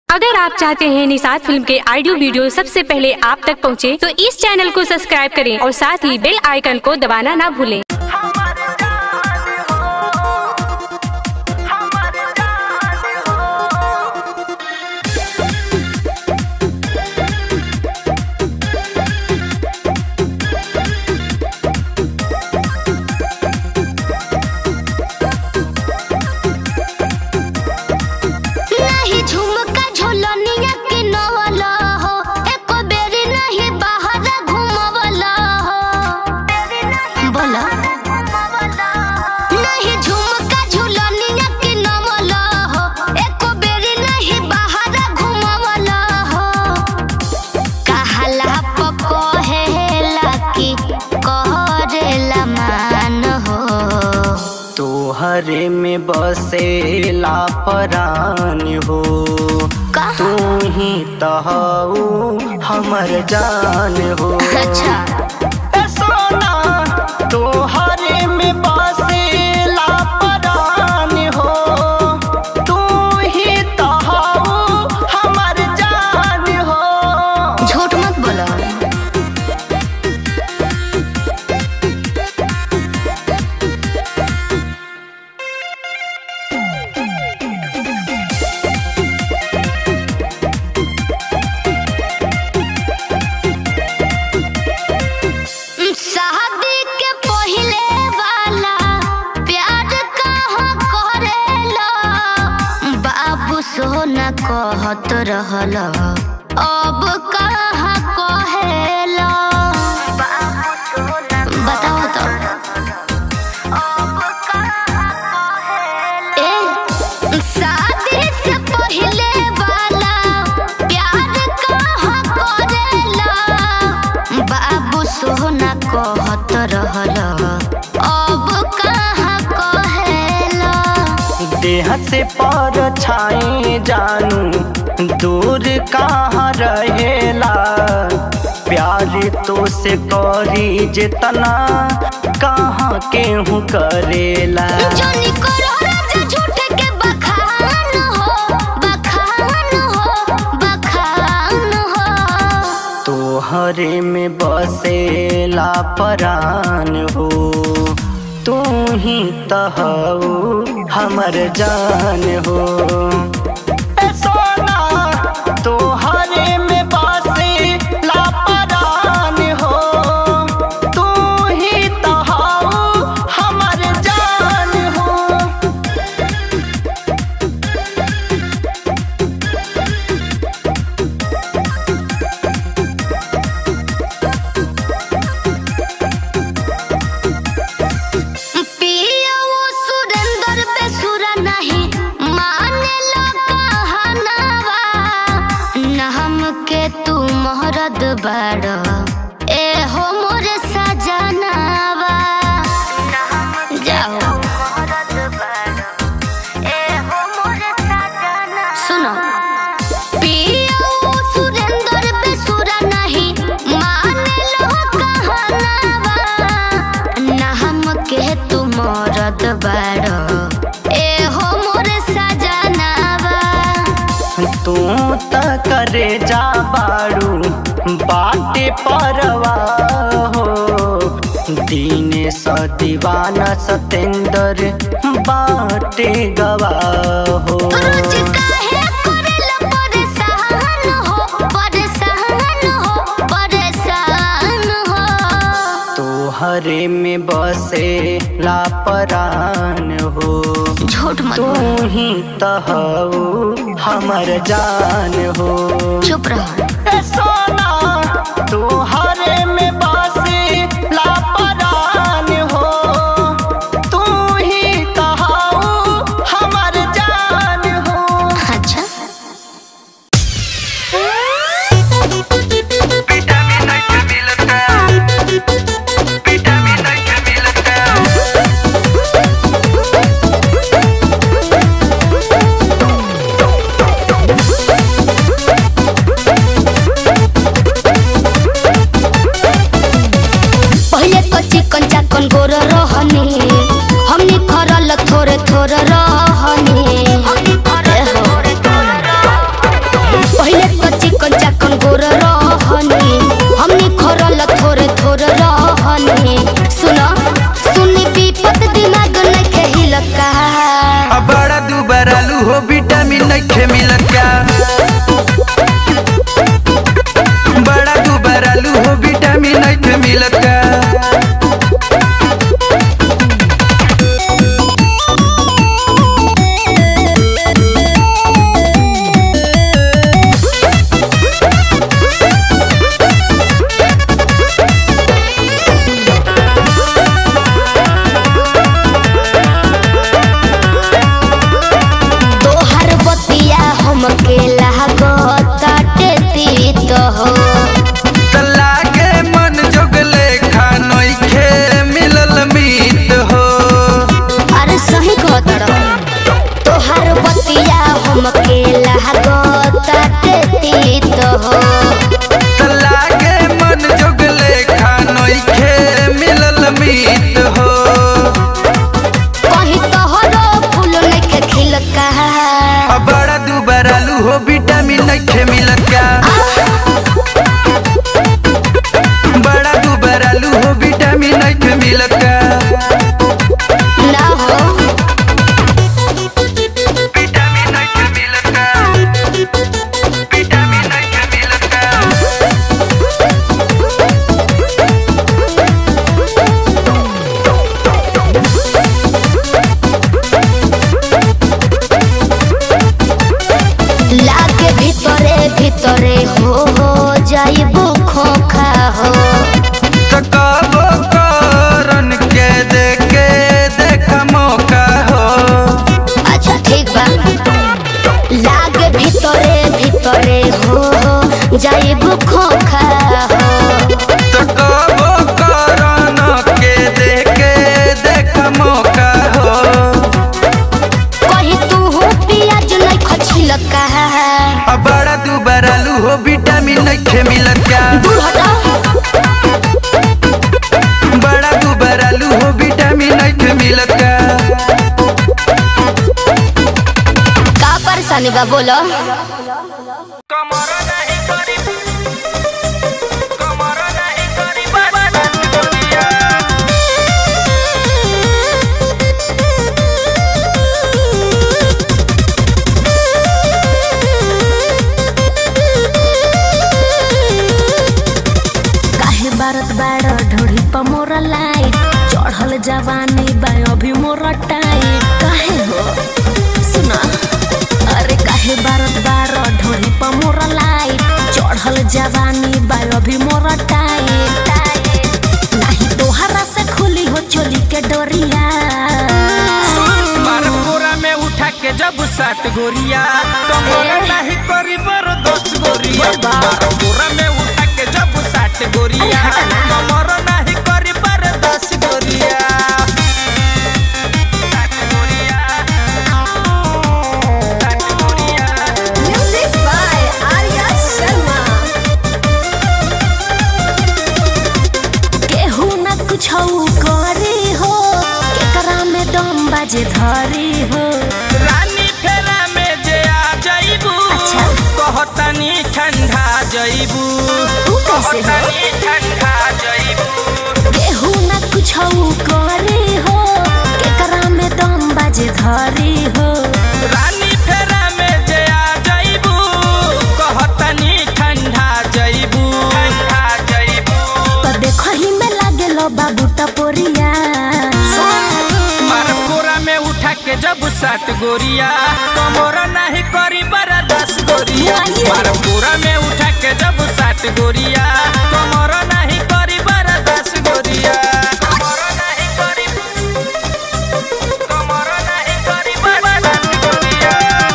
अगर आप चाहते हैं निषाद फिल्म के ऑडियो वीडियो सबसे पहले आप तक पहुंचे, तो इस चैनल को सब्सक्राइब करें और साथ ही बेल आइकन को दबाना ना भूलें हमार जान हो हमार जान हो नाही झुमका झोलनिया के नवला हो एको बेरी नहीं बाहर घुमवला हो बोला नहीं झुमका झोलनिया के नवला हो एको बेरी नहीं बाहर घुमवला हो कहला पकहेला की कहरेला मान हो तोहरे में बसेला परान हो का तू ही तहु हमर जान हो अच्छा ए सोना तोहरे में बसेला परान हो तू ही तहु हमर जान हो झूठ मत बोलो शादी के पहिले वाला प्यार कहाँ करेला बाबू सोना कहत रहल अब कहाँ कहेला बताओ तो ए शादी से पहिले वाला प्यार कहाँ करेला बाबू सोना कहत रहल अब कहाँ कहेला देह से पर छाए जानू दूर कहाँ रहेला प्यार तो से करी जितना कहाँ केहू करेला जोनी करो राजा झूठ के बखान हो बखान हो बखान हो तोहरे में बसेला परान हो तू ही तहु हमर जान हो ए सोना तोहरे में बसेला परान हो तू ही तहु हमर जान हो पिया वो सुरेंद्र बेसुरा नहीं माने लो कहनावा न हमके तू मोहरद बड़ ए हो मोरे सजनावा जाओ सुनो पिया वो सुरेंद्र बेसुरा नहीं माने लो कहनावा न हमके तू मोरद बड़ ए हो मोरे सजनावा तू त करे जा बाड़ू बाटे परवा हो दीन स दीवाना सतेंद्र बाटे गवा हो रोज काहे करेला परेशान हो परेशान हो परेशान हो तोहरे में बसे लापरान हो झूठ मत तू बोल ही तहु हमर जान हो चुप रहो ए सोना तोहरे में बसे लापरान हो तू ही तहु हमर जान हो अच्छा Thank हो विटामिन नइखे मिलत का बड़ा दुबरालू हो विटामिन नइखे मिलत का ना हो विटामिन नइखे मिलत का विटामिन नइखे मिलत का लागे ভিতরে ভিতরে हो हो जाइबो खोखा हो ककाबो करन के देखे देख मौका हो अच्छा ठीक बा लागे ভিতরে ভিতরে हो हो जाइबो खोखा हो ककाबो करन के देखे देख मौका हो कहीं तू हो पियाज नहीं खछिल का अब बड़ा दुबरालू हो विटामिन नइखे मिलत का दूर हटा बड़ा दुबरालू हो विटामिन नइखे मिलत का का परेशानी बा बोलो कमर नहीं करी कमर नहीं करी बाबा दुनिया काहे बारत बाड़ ढोड़ी पर मोर लाइट चढ़ल जवानी बा अभी मोर टाइट काहे हो सुना अरे काहे बारत बाड़ ढोड़ी पर मोर लाइट चढ़ल जवानी बा अभी मोर टाइट टाइट नहीं तोहरा से खुली हो चोली के डोरिया मार पूरा में उठा के जब सात गोरिया कमर नहीं करी बर दस गोरिया मार पूरा में उठा के जब सात गोरिया कमर नहीं करी बर दस गोरिया सात गोरिया सात गोरिया म्यूजिक बाय आर्या शर्मा केहू न कुछ करे हो केकरा में दम बाजे धरी हो रानी फेरा में जे आ जाइबू अच्छा। कहतनी ठंडा जाइबू तू कैसे हो? कहतनी ठंडा जाइबू केहू न कुछ करे हो केकरा में दम बाजे धरी हो रानी फेरा में जे आ जाइबू कहतनी ठंडा जाइबू ठंडा जाइबू तो देखो ही में लागे लो बाबू टपोरिया मार पूरा में उठा के जब सात गोरिया कमोरा नहीं करी बरा दस गोरिया मार पूरा में उठा के जब सात गोरिया कमोरा नहीं करी बरा दस गोरिया कमोरा नहीं करी कमोरा नहीं करी बरा दस गोरिया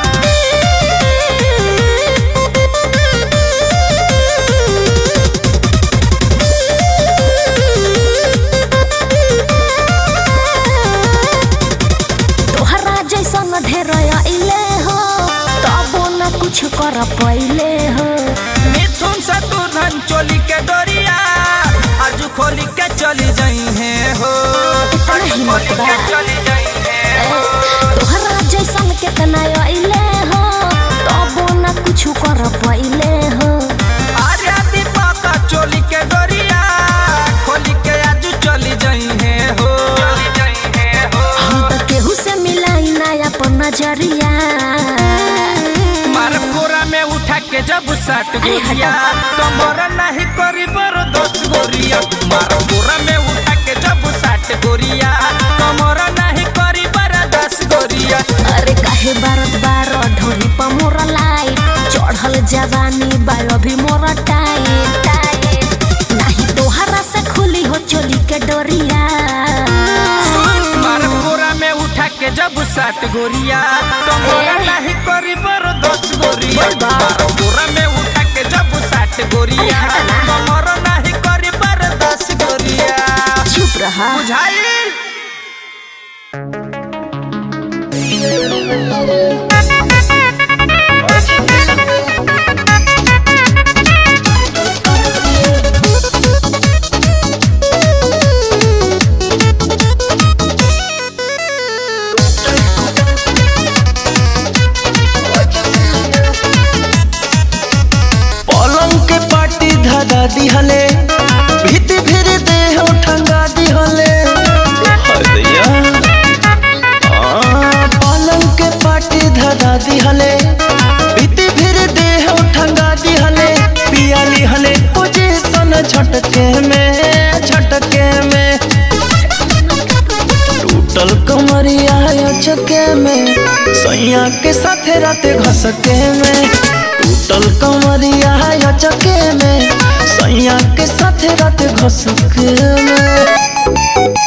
तोहरा जैसन ढेर अइले हो तबो न कुछ कर पइले हो मिथुन से तू धन चोली के डोरिया आज खोली के चली जाई है हो आज खोली के चली जाई है हो तोहरा जैसन केतना अइले हो तबो न कुछ कर पइले हो आर्या दीपक चोली के डोरिया खोली के आज चली जाई है हो चली जाई है हो हम तो केहू से मिलाई ना अपन नजरिया मार पूरा में उठा के जब सात गोरिया कमर नहीं करी बर दस गोरिया मार पूरा में उठा के जब सात गोरिया कमर नहीं करी बर दस गोरिया अरे काहे बारत बार ढोरी पर मोर लाइट चढ़ल जवानी बा अभी मोर टाइट टाइट नहीं तोहरा से खुली हो चोली के डोरिया मार पूरा में उठा के जब सात गोरिया कमर नहीं करी बर दस गोरिया मार पूरा में उठा के जब सात गोरिया कमर नहीं करी बर दस गोरिया चुप रहा बुझाइल Thank दिहले भीति फिर देह ठंगा दिहले हदैया आ, पलंग के पाटी धरा दिहले भीति फिर देह ठंगा दिहले पिया लिहले पोजीशन झटके में झटके में टूटल कमरिया चके में सैया के साथे राते घसके में टूटल कमरिया चके में सैया के साथे राते घसके में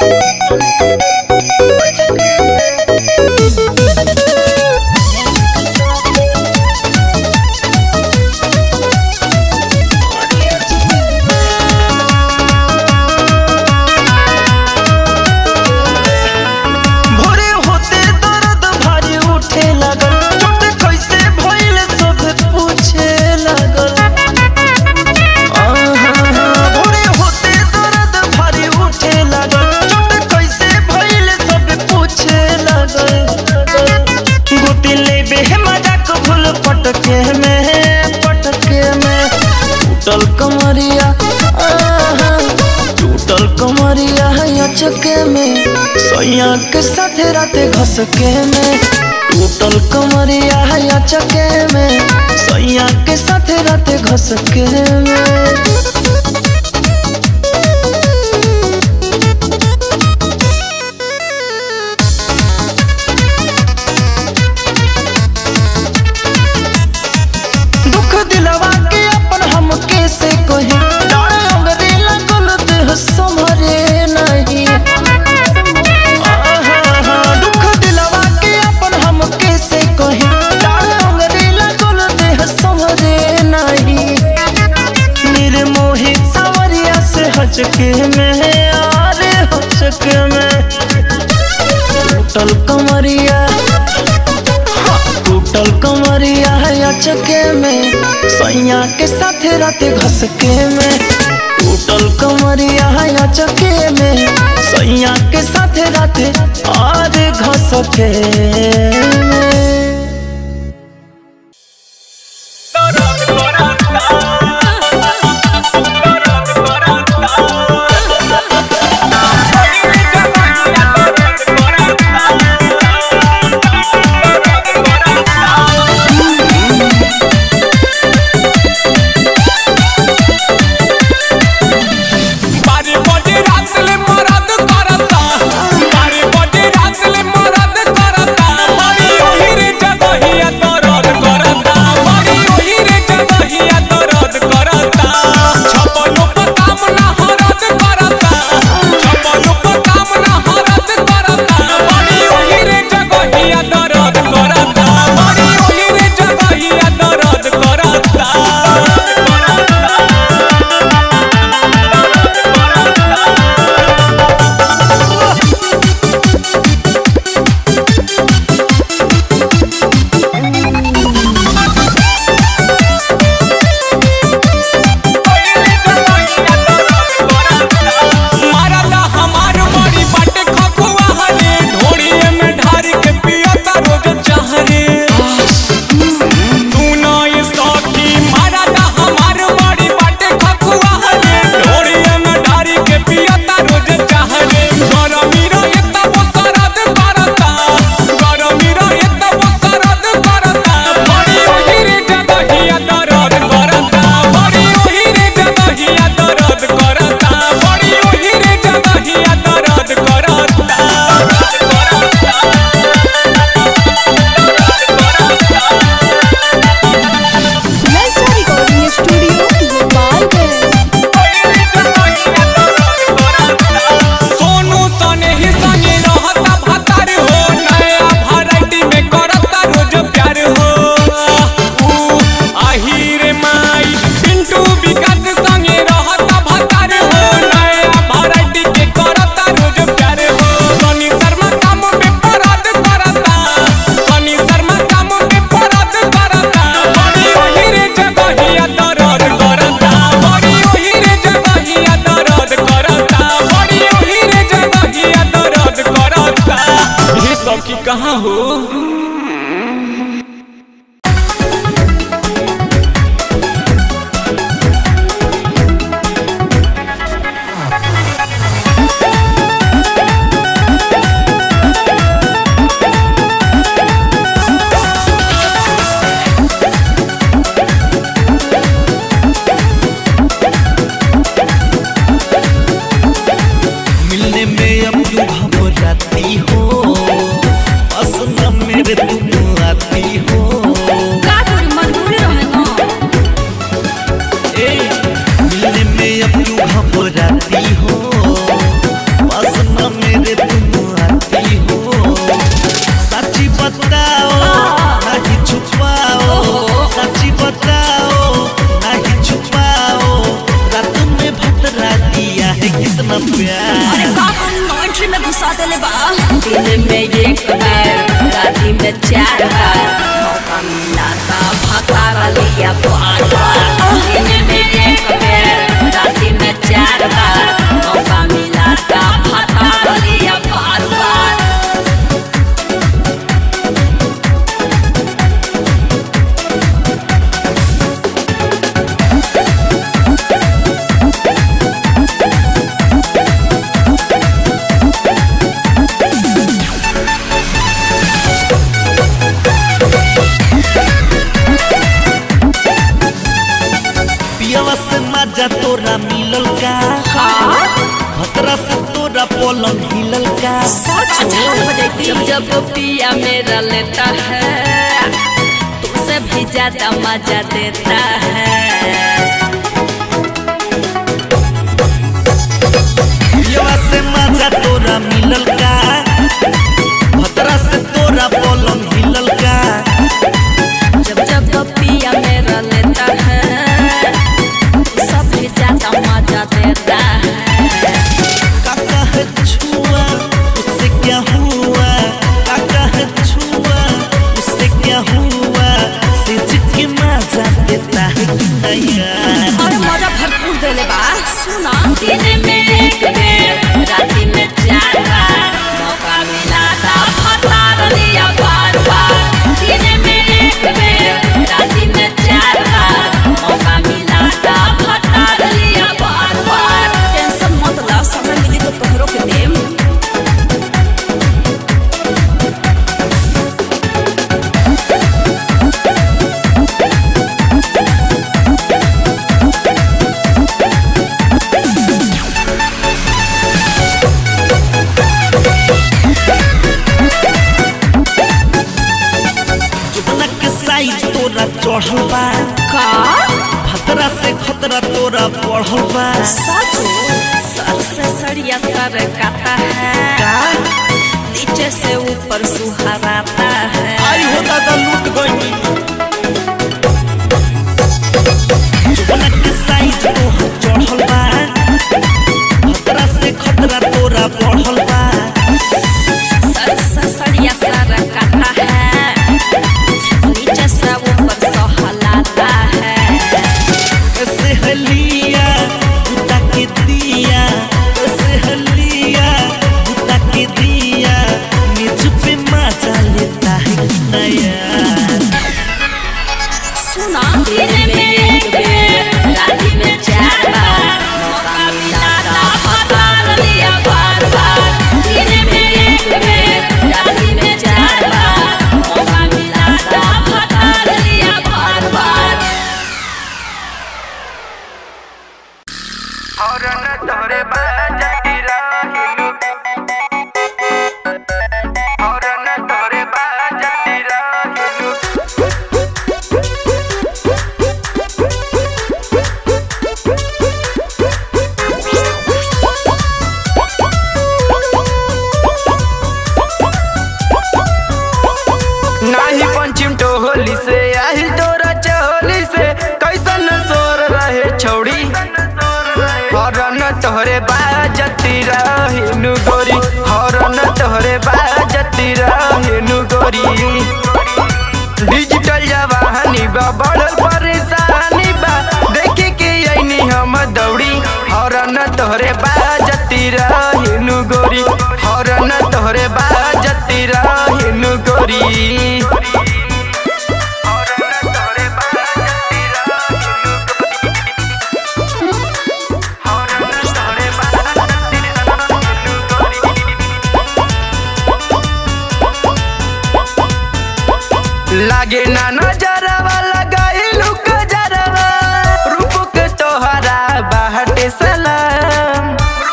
भोरे होते दर्द भारी उठे लागल चोट कैसे भइल सब पूछे लागल आहा, भोरे होते दर्द भारी उठे लागल चोट कैसे भइल सब पूछे लागल गोती लेबे मजाक भूल पटके में पटके में टूटल कमरिया आहा, टूटल कमरिया चके में सैया के साथे राते घसके में टूटल कमरिया चके में सैया के साथे राते घसके में दुख दिलवा के अपन हम कैसे कहे डाढ़ अंगरे लगल देह संभरे नहीं आहा, दुख दिलवा के अपन हम कैसे कहे डाढ़ अंगरे लगल देह संभरे नहीं निर्मोही सावरिया से हचके में आरे हचके में टूटल कमरिया टूटल कमरिया है चके में सैया के साथे राते घसके में टूटल कमरिया है चके में सैया के साथे राते और घसके में बारी बजे रात ले मरद करता बारी बजे रात ले मरद करता बड़ी ओही रे जगहिया दर्द करता बड़ी ओही रे जगहिया दर्द करता छपनो पर काम ना हरद करता छपनो पर काम ना हरद करता बड़ी ओही रे जगहिया दर्द करता बड़ी ओही रे जगहिया दर्द करता मारला हमार बड़ी बाटे खकुआ हरे ढोड़िए में ढार के पियता रोज चाहरे तू ना ये सौखी मारला हमार बड़ी बाटे खकुआ हरे ढोड़िए में ढार के पियता रोज चाहरे गरमी रहे तब सरद करता गरमी रहे तब सरद करता बड़ी ओही रे जगहिया दर्द करता बड़ी ओही रे जगहिया दर्द करता बड़ी ओही रे जगहिया दर्द करता सोनू सने ही संगे रहता भतार हो नया वैरायटी में करता रोज प्यार हो ऊ आहिर माई पिंटू विकास संगे रहता भतार हो नया वैरायटी के करता रोज प्यार हो सनी शर्मा काम में परद करता सनी शर्मा काम में परद करता बड़ी ओही रे जगहिया दर्द करता बड़ी ओही रे जगहिया दर्द करता बड़ी ओही रे जगहिया दर्द करता ये सब की कहाँ हो Thank मजा तोरा मिलल का भतरा से तोरा पलंग हिलल का जब जब पिया मेरा लेता है तुझसे भी ज्यादा मजा देता है पियवा से मजा तोरा मिलल का भतरा से तोरा पलंग हिलल का जब जब पिया मेरा लेता है सब भी ज्यादा मजा देता है काका है छुआ उससे क्या हुआ काका है छुआ उससे क्या हुआ से जिसके मजा देता है कि नया और मजा भरपूर देले बा सुना दिन में एक बेर राति में चार बार मौका मिला था फतार लिया बार बार दिन में एक बेर राति में चार बार मौका मिला था फतार लिया बार बार टेंशन मत ला समय मिली तो तोहरो के देम जुबना के साइज तोरा चढ़ल बा का खतरा से खतरा तोरा बढ़ल बा सच सर से सड़िया सर काता है का नीचे से ऊपर सुहराता है आई हो दादा लूट गई जुबना के साइज तोहर चढ़ल बा खतरा से खतरा तोरा बढ़ल बा सर से सड़िया सर काता है नीचे से ऊपर सहलाता है ऐसे हलिया बुता के दिया ऐसे हलिया बुता के दिया निज पे मजा लेता है नया सुना दिन में एक बेर राति में चार बार मौका मिला था फतार लिया बार बार दिन में एक बेर राति में चार बार मौका मिला था फतार लिया बार बार नाही पंचिम टोहली से आही तोरा चहोली से कैसन सोर रहे छौड़ी हरन तोहरे बाजती रहिनु गोरी हरन तोहरे बाजती रहिनु गोरी डिजिटल जवानी बा बढ़ल परेशानी बा देखे के ऐनी हम दौड़ी हरन तोहरे बाजती रहिनु गोरी हरन तोहरे बाजती रहिनु गोरी लागे ना नजरवा लगाइलू कजरवा रूप के तोहरा बाहटे सलाम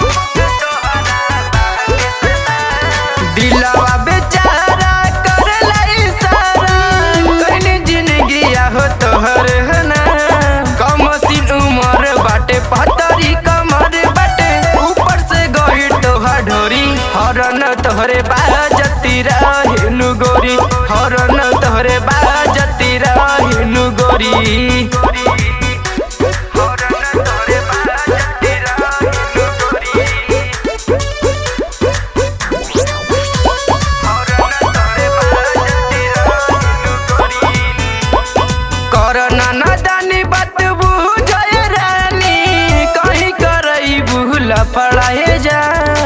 दिलवा बेचारा करला इशारा कहनी जिंदगी हो तोहर है ना कम सीन उमर बाटे पतरी कमर बाटे ऊपर से गही तोहर ढोरी हरन तोहरे बाजती रहेनु गोरी हरन तोहरे बाजती रहेनु गोरी हरन तोहरे बाजती रहेनु गोरी करना न जानी बात बुझय रानी कहीं करई भूल पड़ाए जा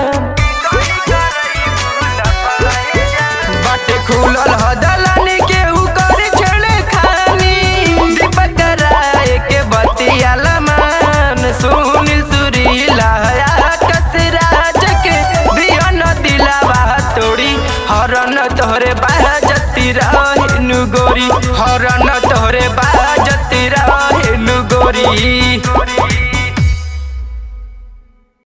बाटे खुलल हदलानी के उकर छेड़े खानी दीपक राय के बतिया लमान सुनील सुरीला कसराज के दिया न दिलावा तोड़ी हरन तोहरे बाजती रहेनु गोरी हरन तोहरे बाजती रहेनु गोरी